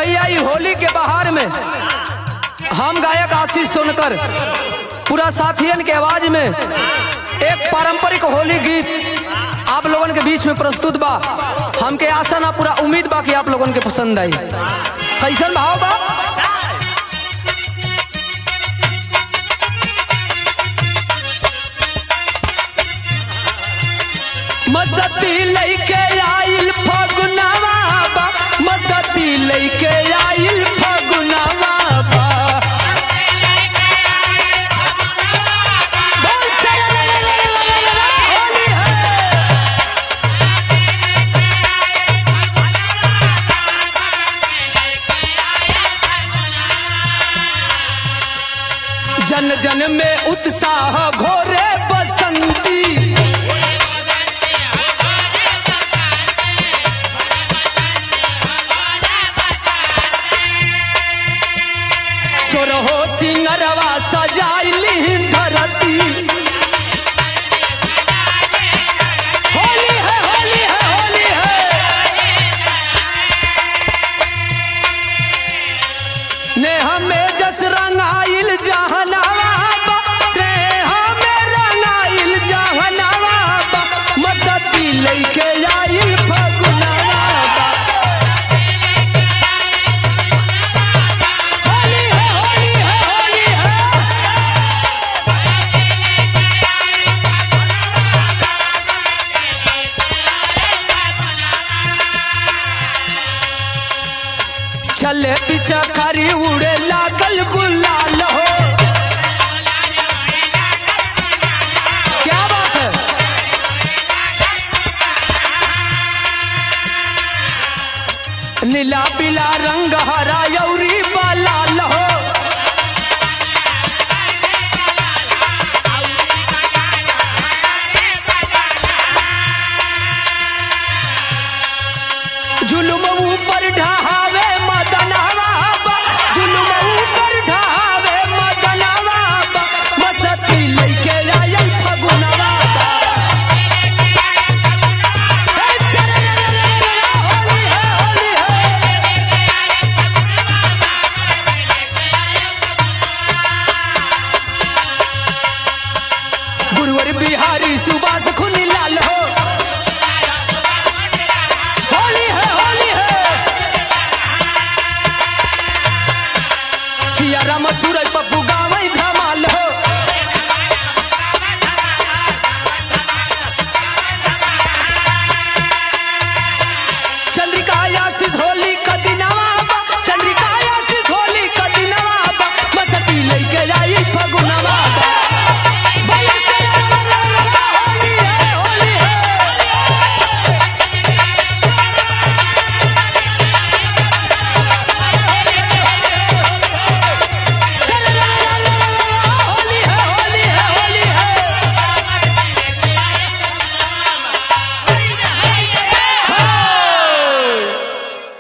भैया ई होली के बहार में हम गायक आशीष सोनकर पूरा साथियन के आवाज में एक पारंपरिक होली गीत आप लोगन के बीच में प्रस्तुत बा हमके आशा ना पूरा उम्मीद बा कि आप लोगन के पसंद आई कैसन भाव बा मसती लैके आइल फगुनवा बा मसती लैके आइल फगुनवा बा बोल सरलललललललला, होली है जन जन में उत्साह घोरे बसंती सोरहो सिंगरवा सजाइली धरती होली है होली है होली है नेह में जस रंगाइल जहनावा बा, स्नेह में रंगाइल जहनावा बा, मसती लइके आइल फगुनवा बा। होली है होली है होली है चले पीछा खरी उड़े लागल गुलाल हो क्या बात है नीला पीला रंग हरा यौरी लाल हो जुलुम ऊपर ढहा